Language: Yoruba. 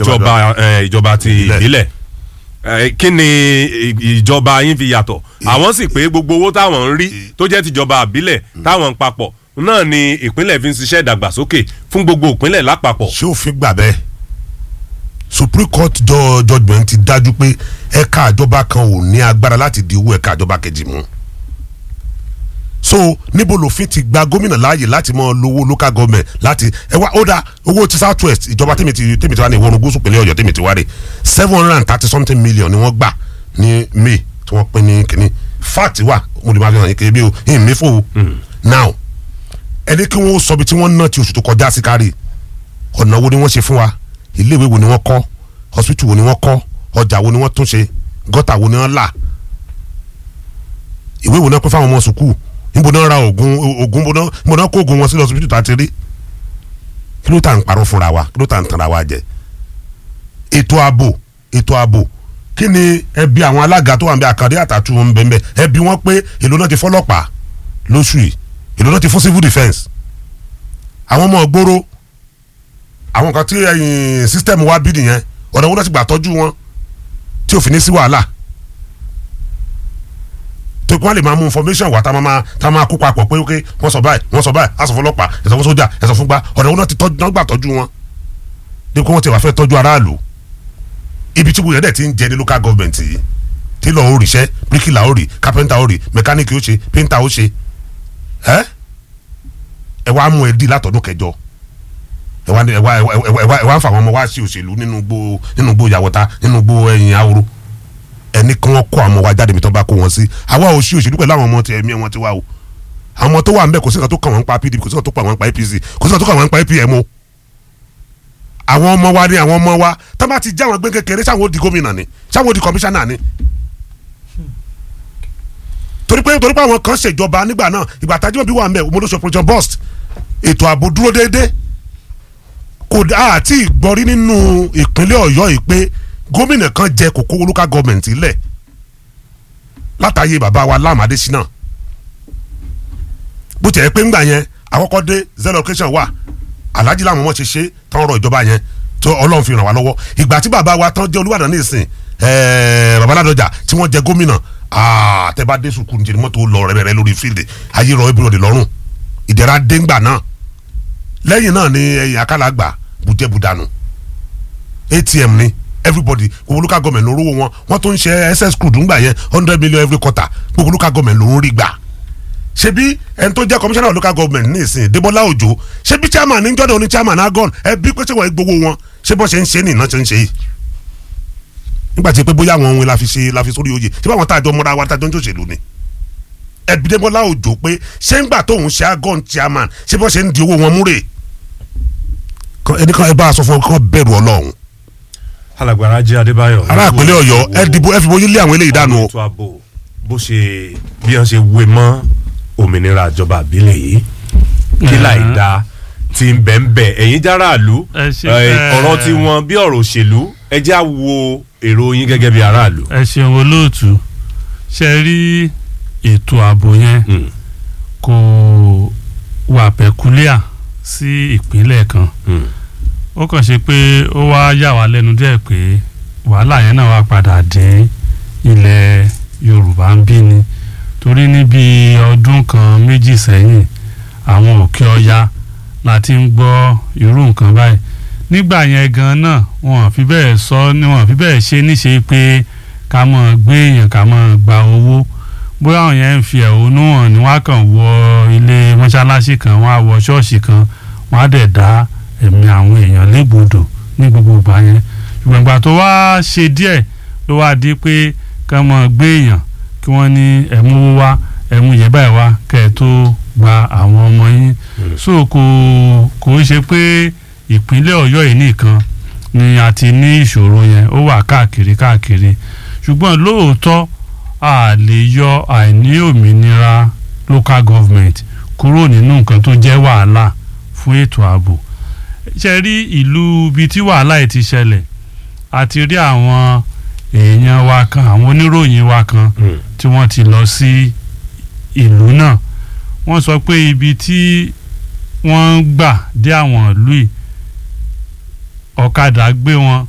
ìjọba eh, ìjọba ti Ìbílẹ̀. ìbílẹ̀ Eh, kí ni ì- ìjọba yín fi yàtọ̀ àwọn sì pé gbogbo owó táwọn ń rí tó jẹ́ tìjọba àbílẹ̀ táwọn ń papọ̀ náà ni ìpínlẹ̀ fi ń ṣiṣẹ́ ìdàgbàsókè fún gbogbo ìpínlẹ̀ lápapọ̀ ṣé òfin gbà bẹ́ẹ̀ supreme court jọ judgement ti dájú pé ẹ̀ka àjọba kan ò ní agbára láti di owó ẹ̀ka àjọba kejì mú so níbo lòfin ti gba gómìnà láàyè láti mọ lówó local government láti ẹ wá ó dá owó ti south west ìjọba tèmi ti tèmi ti wá ní ìwọ̀n gúúsù pínlẹ̀ ọ̀yọ́ tèmi ti wá rè seven hundred and thirty something million ni wọ́n gbà ní may tí wọ́n pín ní kínní fact wà mo lè máa fi hàn yín kiri bí o ìhìn mi fò o now ẹni kí wọ́n sọ bí tí wọ́n ná ti oṣù tó kọjá sí kárì ọ̀nà wo ni wọ́n ṣe fún wa iléèwé wo ni wọ́n kọ́ hospital wo ni wọ́n kọ́ ọjà wo ni wọ́n tún ṣe gọ́tà wo ni wọ́n là ìwé wo náà pín fáwọn ọmọ sùkúù níbo náà ra oògùn oògùn níbo náà níbo náà kó oògùn wọn sí lọ hospital tá a ti rí kí ló tà ń parọ́ fúnra wa kí ló tà ń tanra wa jẹ ètò ààbò ètò ààbò kí ni ẹbí àwọn alága tó wà níbi àkàndé àtàtù wọn bẹ́ẹ̀ bẹ́ẹ̀ ẹbí wọn pé èlò náà ti fọlọ́pàá lóṣù yìí èlò náà ti fún civil defence àwọn ọmọ ògbóró àwọn kan tí ẹyin sísítẹ́ẹ̀mù wa bí nìyẹn ọ̀nà wọn náà ti gbà tọ́jú wọn tí òfin ní sí wàhálà tó kí wọ́n lè máa mú information wá tá a máa tá a máa kó papọ̀ pé ok wọ́n sọ báyìí wọ́n sọ báyìí aṣọ fọlọ́pàá ẹ̀sọ́ fún sójà ẹ̀sọ́ fún gbá ọ̀nà wọn náà ti tọ́jú náà gbà tọ́jú wọn bí wọ́n ti wà fẹ́ tọ́jú aráàlú ibi tí gbogbo ti ń jẹ ní local government yìí tailor ó ríṣẹ́ bíríkìlà ó rí carpenter ó rí mechanic ó ṣe painter ó ṣe ẹ́ ẹ wá mú ẹ dí látọ̀dún kẹjọ ẹ wá ẹ wá ẹ wá ẹ wá ẹ wá ń fa àwọn ọmọ wá sí òṣèlú nínú gbó nínú gbó yàwọta nínú gbó ẹ̀yìn ahoro ẹni kí wọ́n kó àwọn ọmọ wa jáde mi tó bá kó wọn sí àwa ò sí òṣèlú pẹ̀lú àwọn ọmọ tí ẹ̀mí wọn ti wá o àwọn ọmọ tó wà ń bẹ kò sí nǹkan tó kàn wọ́n pa pdp kò sí nǹkan tó kàn wọ́n pa apc kò sí nǹkan tó kàn wọ́n pa apm o àwọn ọmọ wa ni àwọn ọmọ wa tó bá ti já àwọn gbé kékeré sáwọn ó di gómìnà ni sáwọn ó di kọmíṣánná ni torí pé torí pé àwọn kan ṣèjọba nígbà náà ìgbà tájú bí wà ń bẹ omodosho projan bust ètò ààbò dúró déédéé kò dá àti ìgbọ́rí nínú ìpínlẹ̀ ọ̀yọ́ yìí pé gómìnà kan jẹ kókó local government lẹ̀ látàyè bàbá wa Lam Adésínà bó tiẹ̀ pé ńgbà yẹn àkọ́kọ́ dé zero location wà alhaji Lam wọn ṣe ṣe tán rọ ìjọba yẹn tó ọlọ́run fi ràn wá lọ́wọ́ ìgbà tí bàbá wa tán jẹ́ Olúbàdàn ní ìsìn bàbá Ládọjà tí wọ́n jẹ gómìnà tẹ́bá dé sùkúrú níjẹ́ ni mọ́tò lọ rẹ́rẹ́ lórí fíldì ayé rọ ebúrò dè lọ́rùn ìdẹ̀ra dé ńgbà náà lẹ́yìn náà ni ẹ̀yìn akálàgbà bùjẹ́bùdànù ATM ni everybody gbogbo local government ló rówó wọn wọn tó ń ṣe ss crude ńgbà yẹn hundred million every quarter gbogbo local government ló ń rí gbà ṣebí ẹni tó jẹ́ commissioner of local government ní ìsìn Débọ́lá Òjó ṣebí chairman ní jọ́dọ̀ ní chairman agon ẹbí pé ṣé wọ́n gbowó wọn ṣé bọ́ ṣe ń ṣe ní iná ṣe ń ṣe yìí nígbà tí pé bóyá àwọn ohun la fi ṣe la fi sórí oyè ṣé báwọn táàjọ mọ́ra wa táàjọ ń ṣòṣèlú ni ẹbí Débọ́lá Òjó pé ṣé ńgbà tóun ṣe agon chairman ṣé bọ́ ṣe ń di owó wọn múrè ẹnìkan ẹ bá a sọ fún ọ kí wọ́n bẹ̀rù Ọlọ́run alágbára jẹ́ adébáyọ̀. ará ìpínlẹ̀ ọ̀yọ́ ẹ dìbò ẹ fi bóyá lé àwọn eléyìí dànù o. ètò ààbò bó ṣe bí wọ́n ṣe wé mọ́ òmìnira ìjọba àbílẹ̀ yìí kí láì da ti ń bẹ̀ ń bẹ̀ ẹ̀yin járàlú Ẹ ṣe- eh, ẹ- ọ̀rọ̀ tí wọ́n bí ọ̀rọ̀ òṣèlú ẹ já wo èrò yín gẹ́gẹ́ bí aráàlú. ẹ ṣeun olóòtú ṣe rí ètò ààbò yẹn Hmm, kò wà pẹ̀kúlíà sí ìpínlẹ̀ kan hmm, ó kàn ṣe pé ó wá yà wá lẹ́nu díẹ̀ pé wàhálà yẹn náà wá padà dé ilẹ̀ Yorùbá ń bí ni torí níbi ọdún kan méjì sẹ́yìn àwọn òkè ọya la ti ń gbọ́ irú nǹkan báyìí nígbà yẹn gan náà wọn ò fi bẹ́ẹ̀ sọ ni wọn ò fi bẹ́ẹ̀ ṣe níṣe pé ká mọ̀ gbé èèyàn ká mọ̀ gba owó bóyá àwọn yẹn ń fi ẹ̀hónú hàn ni wọ́n á kàn wọ ilé mọ́ṣáláṣí kan wọ́n á wọ ṣọ́ọ̀ṣì kan wọ́n á dẹ̀ dá ẹ̀mí àwọn èèyàn légbodò ní gbogbo ìgbà yẹn ṣùgbọ́n ìgbà tó wá ṣe díẹ̀ ló wá di pé ká mọ̀ gbé èèyàn kí wọ́n ní ẹ̀mú owó wá ẹ̀mú yẹ̀ báyìí wá kẹ́ ẹ̀ tó gba àwọn ọmọ yín so kò kò ń ṣe pé ìpínlẹ̀ Ọ̀yọ́ yìí nìkan ni a ti ní ìṣòro yẹn ó wà káàkiri káàkiri ṣùgbọ́n lóòótọ́ a lè yọ àìní òmìnira local government kúrò nínú nǹkan tó jẹ́ wàhálà fún ètò ààbò ṣe rí ìlú ibi tí wàhálà yìí ti ṣẹlẹ̀ a ti rí àwọn èèyàn wa kan àwọn oníròyìn wa kan hmm. tí wọ́n ti lọ sí ìlú náà wọ́n sọ pé ibi tí wọ́n ń gbà dé àwọn ìlú yìí ọ̀kadà gbé wọn